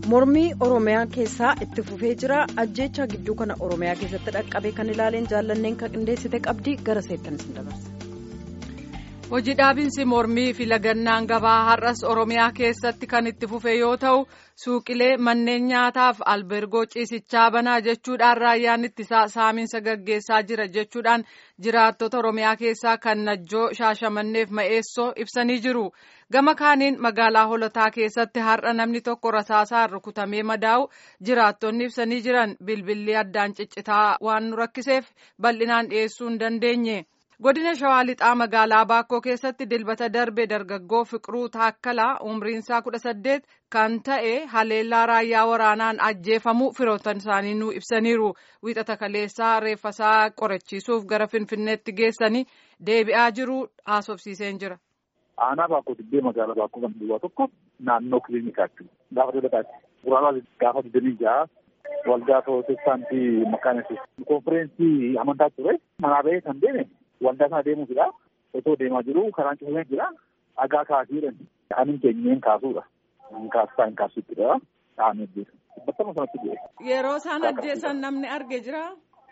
mormii oromiyaa keessaa itti fufee jira ajjeechaa gidduu kana oromiyaa keessatti dhaqqabe kan ilaaleen jaallanneen kan qindeessite qabdii gara seettanis hin dabarsa. hojii dhaabinsi mormii fi lagannaan gabaa har'as oromiyaa keessatti kan itti fufe yoo ta'u suuqilee manneen nyaataaf albergoo ciisichaa banaa jechuudhaan raayyaan ittisaa saamiinsa gaggeessaa jira jechuudhaan jiraattota oromiyaa keessaa kan najjoo shaashamanneef ma'eessoo ibsanii jiru gama kaaniin magaalaa holotaa keessatti har'a namni tokko rasaasaan rukutamee madaa'u jiraattonni ibsanii jiran bilbilli addaan ciccitaa waan nu rakkiseef bal'inaan dhiyeessuu hin dandeenye. godina shawaa lixaa magaalaa baakkoo keessatti dilbata darbe dargaggoo fiqiruu taakkalaa umriinsaa kudha saddeet kan ta'e haleellaa raayyaa waraanaan ajjeefamu firoottan isaanii nu ibsaniiru wiixata kaleessaa reeffasaa qorachiisuuf gara finfinneetti geessanii deebi'aa jiru haasofsiiseen jira. aanaa baakkoo dibbee magaalaa baakkoo kan duwwaa tokko naannoo kiliinikaatti gaafa dhalataatti guraala gaafa digdamii ja'a waldaa pirootestaantii makaanesus konfireensii amantaa ture manaa ba'ee kan deeme waldaa sana deemuufidha. Otoo deemaa jiru karaan cufamee jira. Dhagaa kaasiidhaan anin keenyeen kaasuudha. Kaasisaa hin kaasuuttidha. Dhahamee jira. Battama sanatti bu'e. Yeroo isaan ajjeesan namni arge jira.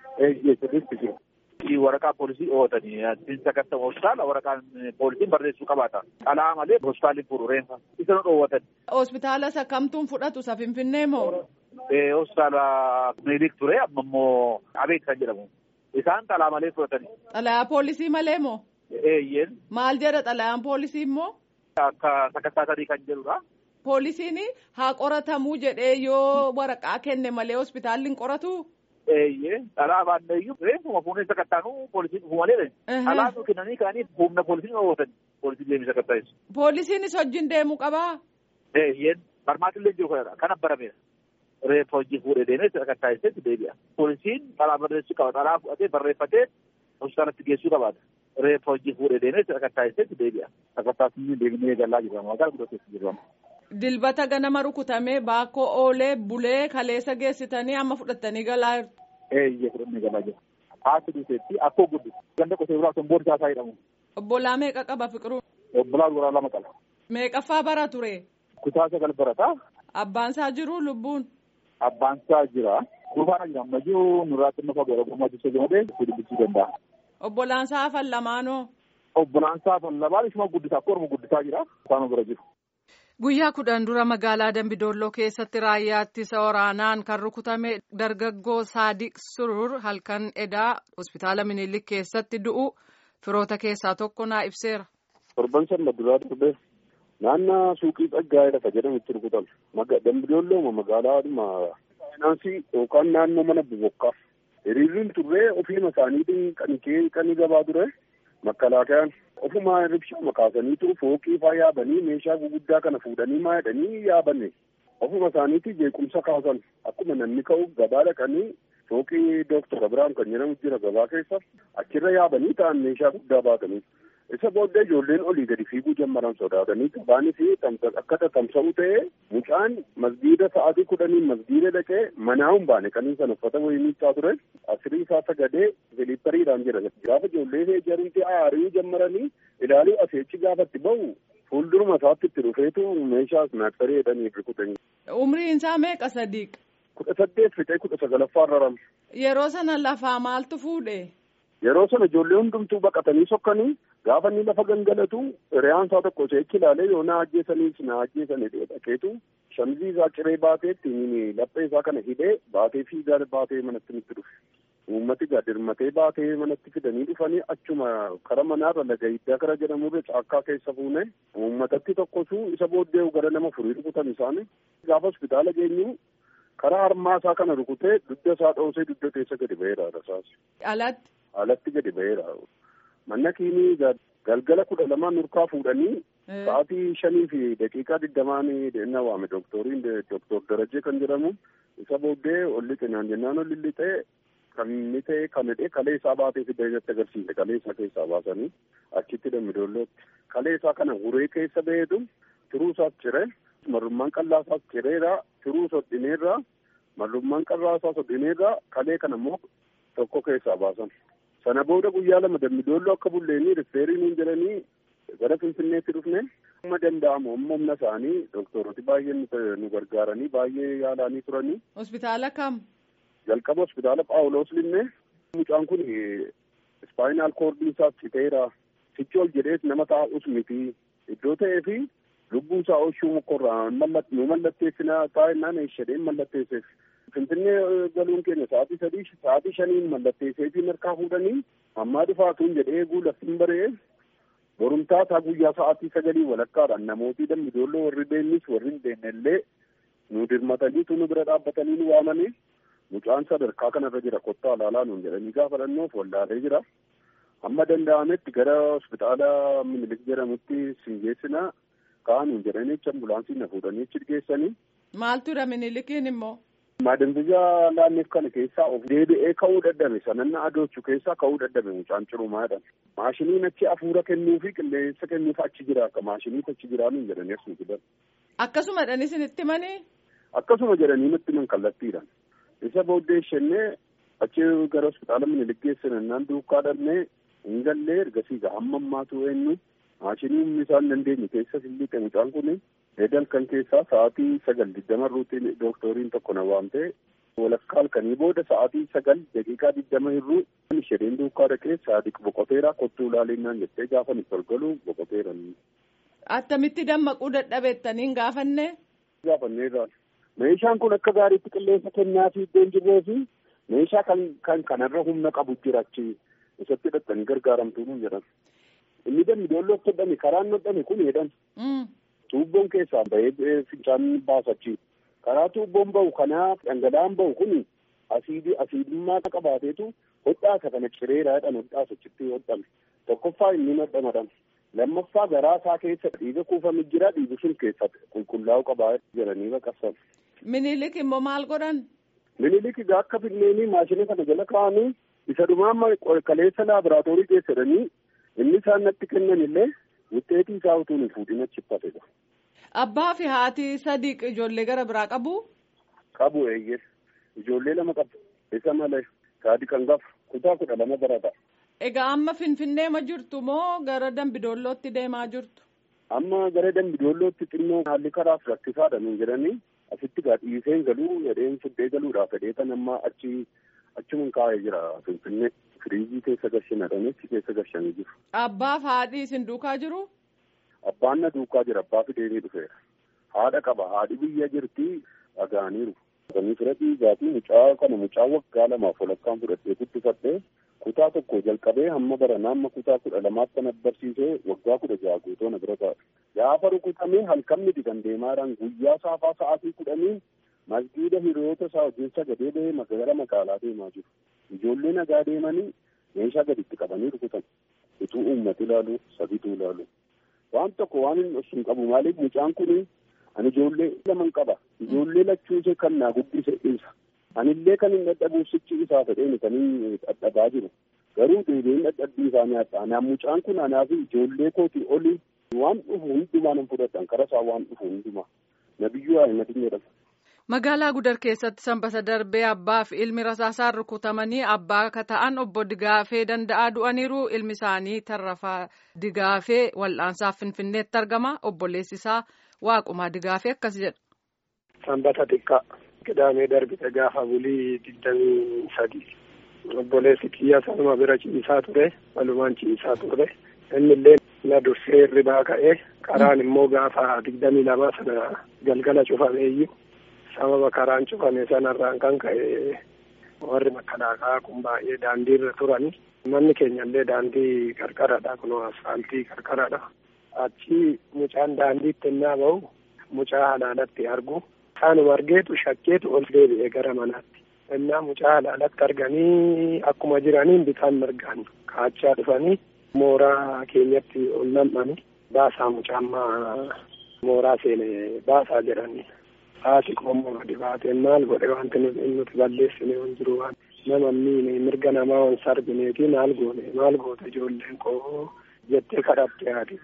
Eeyyee jira. Waraqaa poolisii ootanii dinsa gasta hospitaala waraqaan poolisiin barreessuu qabaata. Dhalaa malee hospitaalli furu reenfa. Isa nu dhoowwatan. Hospitaala isa kamtuun fudhatu isa Finfinnee moo? Hospitaala Miilik ture amma immoo Abeet kan jedhamu. Isaan xalaa malee fudhatani. Xalayaa poolisii malee moo? Eeyyeen. Maal jedha xalayaan poolisii immoo? Akka sakkattaasarii kan jedhudha. Poolisiin haa qoratamuu jedhee yoo waraqaa kenne malee hospitaalli hin qoratu? Eeyyee. Dhalaa baanneeyyuu reeffuma fuunee sakkattaanuu poolisiin dhufu malee. Dhalaa nu kennanii kaanii humna poolisiin oolatan. Poolisiin deemee sakkattaa'es. Poolisiinis hojiin deemuu qabaa? Eeyyeen. Barmaatillee jiru kanadha. Kan barameera. reeffa hojii fuudhee deemee sakkattaa'esetti deebi'a. Poolisiin xalaa barreessuu qaba. Xalaa fudhatee barreeffatee hospitaalatti geessuu qabaata. Reeffa hojii fuudhee deemee sakkattaa'esetti deebi'a. Sakkattaa'esni deemnee galaa jirama. Magaalaa guddateessi jirama. Dilbata ganama rukutamee baakkoo oolee bulee kaleessa geessitanii amma fudhattanii galaa jirtu. Eeyyee fudhannee galaa jira. Haati duuteetti akkoo guddu. Ganda qotee bulaa sun boorsaa isaa jedhamu. Obbolaa meeqa qaba fiqiruu? Obbolaa duraa lama qaba. Meeqaffaa bara ture? Kutaa sagal barataa. Abbaan isaa jiru lubbuun? Abbaan isaa jira. Duubaana jira. Ammayyuu nurraatti nama godha gommaa jecha gamadee dubbisuu danda'a. Obbolaan isaa hafan lamaanoo? Obbolaan isaa hafan lamaan ishuma guddisaa akka orma guddisaa jira. Isaan bira jiru. Guyyaa kudhan dura magaalaa Dambidolloo keessatti raayyaa ittisa waraanaan kan rukutame dargaggoo Saadiq Surur halkan edaa hospitaala Minilik keessatti du'u firoota keessaa tokko naa ibseera. Torban sana duraa darbee naannoo suuqii Tsaggaayee lafa jedhamutti rukutame. Dambidolloo magaalaadhuma faayinaansii yookaan naannoo mana bobokkaa. Hiriirriin turree ofiima isaaniitiin kan gabaa ture makkalaakayaan ofuma ribshuma kaasaniitu fooqii faa yaabanii meeshaa guguddaa kana fuudhanii maayadhanii yaabanne ofuma isaaniitii jeequmsa kaasan akkuma namni ka'u gabaa dhaqanii fooqii dooktor Abiraam kan jedhamu jira gabaa keessa achirra yaabanii ta'an meeshaa guddaa baatanii isa booddee ijoolleen olii gadi fiiguu jalqaban sodaatanii gabaanis akka tamsa'u ta'ee mucaan masgiida sa'aatii kudhaniin masgiida dhaqee manaa hin baane kanii sana uffata wayii miiccaa ture asirii isaa sagadee filiippariidhaan jira gaafa ijoollee jarumti aarii jalqabanii ilaaluu aseechi gaafatti bahu fuulduruma isaatti itti dhufeetu meeshaa snaaksarii jedhanii rukutanii. Umriin isaa meeqa sadiiq? Kudha saddeet fixee kudha sagalaffaa rarame. Yeroo sana lafaa maaltu fuudhe? Yeroo sana ijoollee hundumtuu baqatanii sokkanii gaafa inni lafa gangalatu hiriyaan isaa tokko seechi ilaalee yoo na ajjeesaniif na ajjeesanii dhaqeetu shamizii isaa ciree baateetti laphee isaa kana hidhee baatee fiigaa baatee manatti nutti dhufe. Uummati gadirmatee baatee manatti fidanii dhufanii achuma kara manaarra laga hiddaa kara jedhamurra caakkaa keessa fuune uummatatti tokkotu isa booddee gara nama furii rukutan isaanii gaafa hospitaala geenyu karaa harmaa isaa kana rukutee dugda isaa dhoosee dugda keessa gadi ba'eera rasaas. Alatti. Alatti gadi ba'eera. Manna kiinii galgala kudha lamaan nurkaa fuudhanii sa'aatii shanii fi daqiiqaa digdamaan na waame dooktoriin dooktor Darajee kan jedhamu isa booddee olli xinaan jennaan olli lixee kan inni ta'e kan hidhee kalee isaa baatee fidee irratti agarsiise kalee isaa keessaa baasanii achitti dambidollootti kalee isaa kana huree keessa ba'eetu turuu isaas cire marrummaan qallaa isaas cireera turuu sodhineerra marrummaan qallaa isaa sodhineerra kalee kana immoo tokko keessaa baasan. Sana booda guyyaa lama dambidolloo akka bulleenii rifeerii nuun jedhanii gara Finfinneetti dhufne Amma danda'amu amma humna isaanii doktorooti baay'een nu gargaaranii baay'ee yaalanii turanii. Hospitaala kam? Jalqaba hospitaala Phaawulos Linnee mucaan kun ispaayinaal koordii isaa citeera. Sichi ol jedhees nama taa'us miti. Iddoo ta'ee fi lubbuu isaa oolchuu mukorraa nu mallatteessina taa'ennaan eeshadheen mallatteesseef. Finfinnee galuun keenya sa'aatii sadii sa'aatii shaniin mallatteessee fi harkaa fuudhanii ammaa dhufaatuun jedhee eeguu laftiin baree borumtaa isaa guyyaa sa'aatii sagalii walakkaadhaan namootii dambidooloo warri beennis warri hin beenne illee nu dirmatanii nu bira dhaabbatanii nu waamanii mucaan sadarkaa kanarra jira kottaa ilaalaa nuun jedhanii gaafa dhannoof wallaalee jira. Amma danda'ametti gara hospitaala minilik jedhamutti siin geessina ka'anuun jedhanii achi ambulaansii na fuudhanii achi geessanii. Maaltudha minilikiin immoo? Maadambiyaa laanneef kana keessaa of deebi'ee ka'uu dadhabe sananna adoochu keessaa ka'uu dadhabe mucaan cirumaadhaan. Maashiniin achi afuura kennuu fi qilleensa kennuuf achi jira akka maashiniitu achi jiraa nuun jedhanii as nu fidan. Akkasuma dhanis itti manii? Akkasuma jedhanii nutti himan kallattiidhaan. Isa booddee ishennee achi gara hospitaala minilik geessinannaan duukaa dhabnee hin gallee ergasii gaa hamma ammaatu eenyu maashinii humni isaan dandeenye keessa silliiqe mucaan kuni eedal kan keessaa sa'aatii sagal digdama irruutti dooktoriin tokko na waamtee walakkaa halkanii booda sa'aatii sagal daqiiqaa digdama irruu isheen duukaa dhaqee saadiq boqoteera kottuu ilaalinnaan jettee gaafa nuti tolgalu boqoteera. Attamitti dammaquu dadhabeettaniin gaafanne? Gaafanneerraan. Meeshaan kun akka gaariitti qilleensa kennaa fi iddoo hin jirree fi meeshaa kan kan kanarra humna qabu jira achi isatti hidhattanii gargaaramtuu nuun jedhan. Inni dammi doolloof hodhame karaan hodhame kun jedhan. Tuubboon keessaa bahee fincaan baasachi. Karaa tuubboon bahu kanaa dhangala'aan bahu kun asiidii asiidummaa qabaateetu hodhaasa kana cireeraa jedhan hodhaasa achitti hodhame. Tokkoffaa inni hodhamadhan. Lammaffaa garaa isaa keessa dhiiga kuufame jira dhiigi sun keessa qulqullaa'u qabaa jedhanii baqassan. Minilik immoo maal godhan? Minilik egaa akka finneenii maashina kana jala kaa'anii isa dhumaa kaleessa laaboraatoorii keessadhanii inni isaan natti kennan illee wuxeetii isaa utuu hin fuudhin achi uffatedha. Abbaa fi haati sadiq ijoollee gara biraa qabu? Qabu eeyyee ijoollee lama qabu isa malee saadiq hangafa kutaa kudha lama barata. Egaa amma finfinnee ma jirtu moo gara dambidoollootti deemaa jirtu? Amma gara dambidoollootti xinnoo haalli karaaf rakkisaadha nuun jedhanii asitti gaa dhiiseen galuu jedheen fuddee galuudhaaf fedhee kan amma achi achumaan kaa'ee jira finfinnee firiijii keessa gashinadhanii achi keessa gashanii jiru. Abbaaf haadhi isin duukaa jiru? Abbaan na duukaa jira abbaa fideenii dhufeera. Haadha qaba haadhi biyya jirti dhagaaniiru. Kan fira dhiigaatii mucaa kana mucaa waggaa lamaaf walakkaan fudhatee guddifadhee kutaa tokko jalqabee hamma baranaa amma kutaa kudha lamaatti kan barsiisee waggaa kudha jaha guutuu na bira ta'a. Gaafa rukutamee halkan miti kan deemaadhaan guyyaa saafaa sa'aatii kudhanii masgiida hiriyoota isaa wajjin sagadee bahee magaalaa magaalaa deemaa jiru. Ijoollee nagaa deemanii meeshaa gaditti qabanii rukutan. Utuu uummati ilaalu sabitu ilaalu. Waan tokko waan hin dhoksu hin qabu maaliif mucaan kun ani ijoollee laman qaba. Ijoollee lachuusee kan naa guddise isa. Anillee kan hin dadhabuuf sichi isaa fedheen kan hin dadhabaa jiru. Garuu deebiin dadhabbii isaanii adda. Anaan mucaan kun anaaf ijoollee kootii olii waan dhufu hundumaa nan fudhadhan kara isaa waan dhufu hundumaa. Nabiyyuu Ahimadiin jedhama. Magaalaa Gudar keessatti sanbata darbee abbaa fi ilmi rasaasaan rukutamanii abbaa akka ta'an obbo Digaafee danda'aa du'aniiru ilmi isaanii tarrafaa Digaafee wal'aansaaf Finfinneetti argama obboleessi isaa Waaqumaa Digaafee akkas jedha. Sanbata xiqqaa qidaamee darbite gaafa bulii digdamii sadi obboleessi kiyya sanuma bira ciisaa ture walumaan ciisaa ture inni illee na dursee hirribaa ka'ee karaan immoo gaafa digdamii lama sana galgala cufameeyyu. sababa karaan cufame sanarraan kan ka'e warri makalaakaa kun baay'ee daandiirra turani manni keenya illee daandii qarqaradha kun asfaaltii qarqaradha achi mucaan daandiitti innaa bahu mucaa halaalatti argu isaanuma argeetu shakkeetu ol deebi'e gara manaatti innaa mucaa halaalatti arganii akkuma jiraniin bitaan mirgaan kaachaa dhufanii mooraa keenyatti ol nam'ani baasaa mucaammaa mooraa seene baasaa jedhanii haati qomoo gadi baateen maal godhe wanti nuti balleessine hin jiru waan nama miine mirga namaa waan sarbineeti maal goone maal goote ijoolleen koo jettee kadhatte haati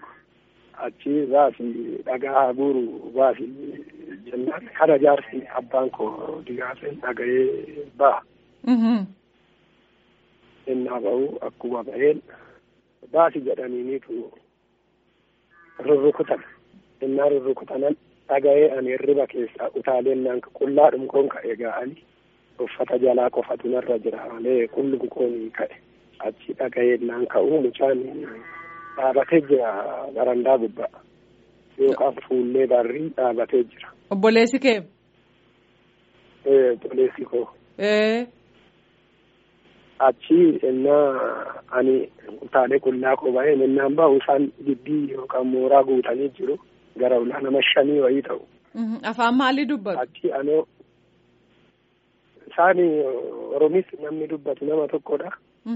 achi baasi dhagaa guuru baasi jennaan kana jaarsi abbaan koo digaaseen dhaga'ee ba'a. innaa ba'u akkuma ba'een baasi jedhaniiniitu rurrukutan innaa rurrukutanan dhaga'ee ani hirriba keessaa utaaleen naan qullaa dhumkoon ka'e ga'anii uffata jalaa qofatu narra jira malee qullum koon ka'e achi dhaga'ee naan ka'uu mucaan dhaabatee jira barandaa gubbaa yookaan fuullee barrii dhaabatee jira. Obboleessi kee? Obboleessi koo. Achi innaa ani utaalee qullaa koo ba'ee innaan ba'u isaan gibbii yookaan mooraa guutanii jiru gara ulaa nama shanii wayii ta'u. Afaan maalii dubbatu? Achi anoo isaan Oromis namni dubbatu nama tokkodha.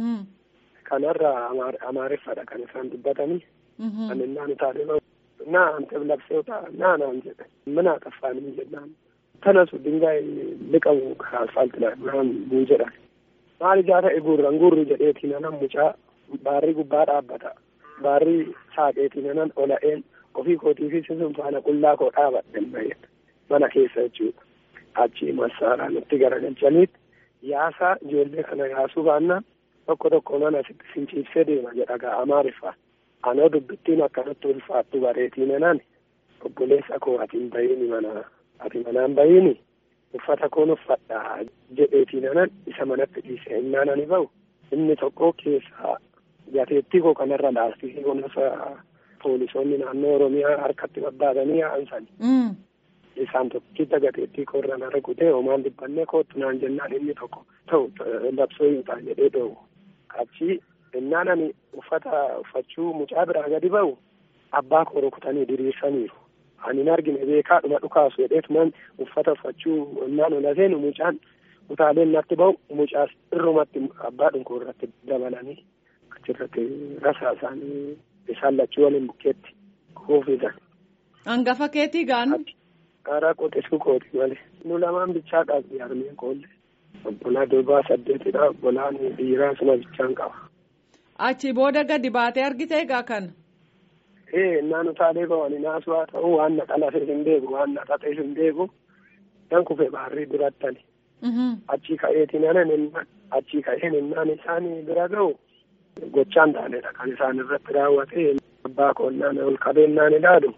Kanarra Amaariffadha kan isaan dubbatanii. Kan innaan utaalee ba'u. Naa ante labseeta naa naan jedhe. Mana affaanii jennaan. Tanasu dingaay liqamu karaa asfaaltii naan buu jedhan. Maal ijaa ta'e guurran guurru jedheetiin anan mucaa baarrii gubbaa dhaabbata. Baarrii saaqeetiin anan ola'een ofii kootii fi sun faana qullaa koo dhaabadhen baheet mana keessa jechuudha. Achi masaaraa nutti garagalchaniitti yaasaa ijoollee kana yaasuu baannaan tokko tokko mana asitti finciibsee deema jedha gaa Amaariffaa. Anoo dubbittiin akkanatti ulfaattu bareetiin anan obboleessa koo ati hin bahiini mana ati manaan bahiini uffata koon uffadha jedheetiin anan isa manatti dhiise innaan ani bahu inni tokko keessaa gateettii koo kanarra laastikii kunuunsa poolisoonni naannoo oromiyaa harkatti babbaasanii yaa'ansani. Isaan tokkicha gateettii koo irra na rukutee homaan dibbannee kootu naan jennaan inni tokko ta'u labsoo hin ta'a jedhee dhoowwu. Achi innaan ani uffata uffachuu mucaa biraa gadi bahu abbaa koo rukutanii diriirsaniiru. Ani hin argine beekaa dhuma dhukaasu jedheetumaan uffata uffachuu innaan ola seenu mucaan utaaleen natti bahu mucaas irrumatti abbaa dhunkoo irratti dabalanii achirratti rasaa isaanii isaan lachuu waliin bukkeetti kuufisan. Hangafa keetii gaanu. Karaa qotisuu kooti malee. Nu lamaan bichaa qabdi harmeen koollee. Obbolaa durbaa saddeetidha. Obbolaan dhiiraa suma bichaan qaba. Achi booda gadi baatee argite egaa kana. Ee naan utaalee ba'anii naasuu haa ta'u waan na qalafee hin beeku waan na xaxee hin beeku. Nan kufe baarrii durattani. Achi ka'eetiin anan achi ka'een innaan isaan bira ga'u gochaan taanedha kan isaan irratti raawwate abbaa koonnaan ol qabeennaan ilaalu.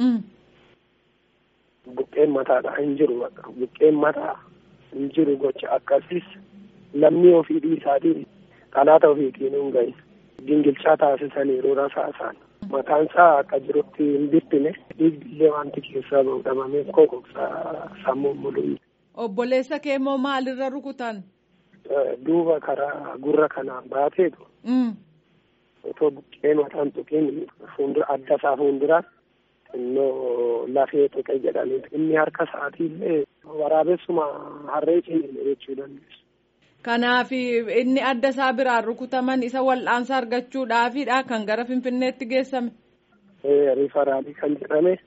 Buqqeen mataadha hin jiru buqqeen mataa hin jiru gocha akkasiis lammii ofii dhiisaatiin dhalaata ofiitiin hin gahin gingilchaa taasisaniiru rasaasaan mataan isaa akka jirutti hin bittine dhiigbillee wanti keessaa bahu dhabamee kokoksaa sammuun mul'u. Obboleessa kee immoo maalirra rukutan? Duuba karaa gurra kanaan baateetu. Otoo buqqee mataan tuqiin fuuldura adda isaa fuulduraa xinnoo lafee tuqe jedhanii inni harka isaatii illee waraabessuma harree ciniine jechuu dandeessu. Kanaaf inni adda isaa biraan rukutaman isa wal'aansa argachuudhaafidha kan gara Finfinneetti geessame. Rifaraalii kan jedhame.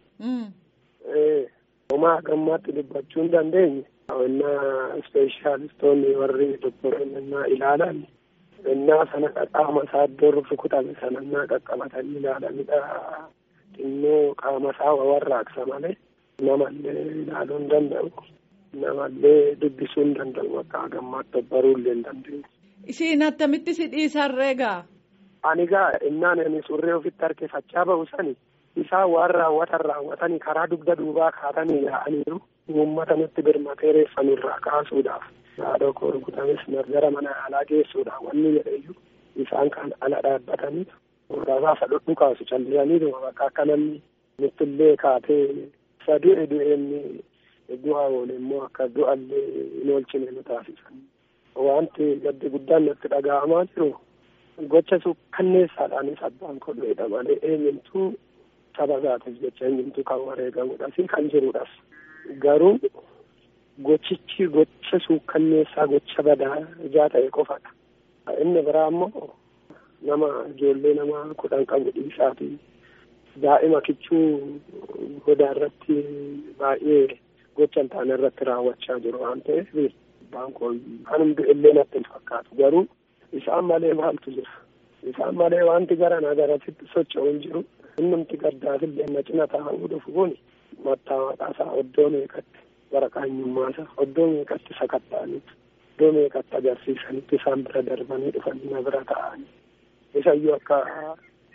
Homaa gammaatti dubbachuu hin dandeenye. Innaa ispeeshaalistoonni warri doktoroonni ilaalan innaa sana qaama isaa iddoo rukutame sana innaa qaqqabatanii ilaalanidha. Xinnoo qaama isaa warraaqsa malee namallee ilaaluu hin danda'u. Namallee dubbisuu hin danda'u akka gammaatti baruullee hin dandeenye. Isiin attamitti si dhiisarree gaa? Ani gaa innaan ani surree ofitti harkifachaa bahu sani isaan waan raawwatan raawwatanii karaa dugda duubaa kaatanii yaa'aniiru. uummata nutti birmatee reeffa nurraa kaasuudhaaf haadha koo rukutames gara mana yaalaa geessuudhaaf wanni jedheyyuu isaan kan ala dhaabbatanii rasaasa dhudhu kaasu callisanii bakka akka namni nutti illee kaatee isa du'e du'eenni du'a oole immoo akka du'allee hin oolchine nu taasisan wanti gaddi guddaan natti dhaga'amaa jiru gocha kanneessaadhaanis abbaan koo du'edha malee eenyumtuu saba isaatiif jecha eenyumtuu kan wareegamudha si kan jirudhas. garuu gochichi gocha suukkanneessaa gocha badaa ijaa ta'e qofadha. Inni biraa immoo nama ijoollee nama kudhan qabu dhiisaati. Daa'ima kichuu godaa irratti baay'ee gocha hin taane irratti raawwachaa jiru waan ta'eef abbaan koo kan hundi illee natti hin fakkaatu garuu isaan malee maaltu jira. Isaan malee wanti gara nagarasitti socho'u hin jiru. Innumti gaddaafillee na cina taa'uu dhufu kuni mattaa maqaasaa oddoo meeqatti waraqaa eenyummaasaa oddoo meeqatti sakatta'aniitu oddoo meeqatti agarsiisanitti isaan bira darbanii dhufanii na bira ta'anii isayyuu akka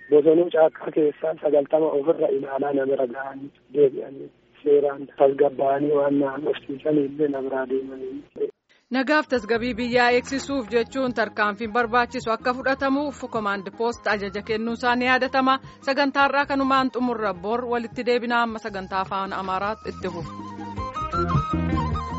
bosonuu caakkaa keessaa sagaltama ofirra ilaalaa namira ga'anii deebi'anii seeraan tasgabbaa'anii waan naannofsiisanii illee namiraa deemanii. Nagaaf tasgabii biyyaa eegsisuuf jechuun tarkaanfiin barbaachisu akka fudhatamuuf komaand poost ajaja kennuusaa ni yaadatama sagantaarraa kanumaan xumurra bor walitti deebinaa amma sagantaa afaan amaaraatti itti fufu.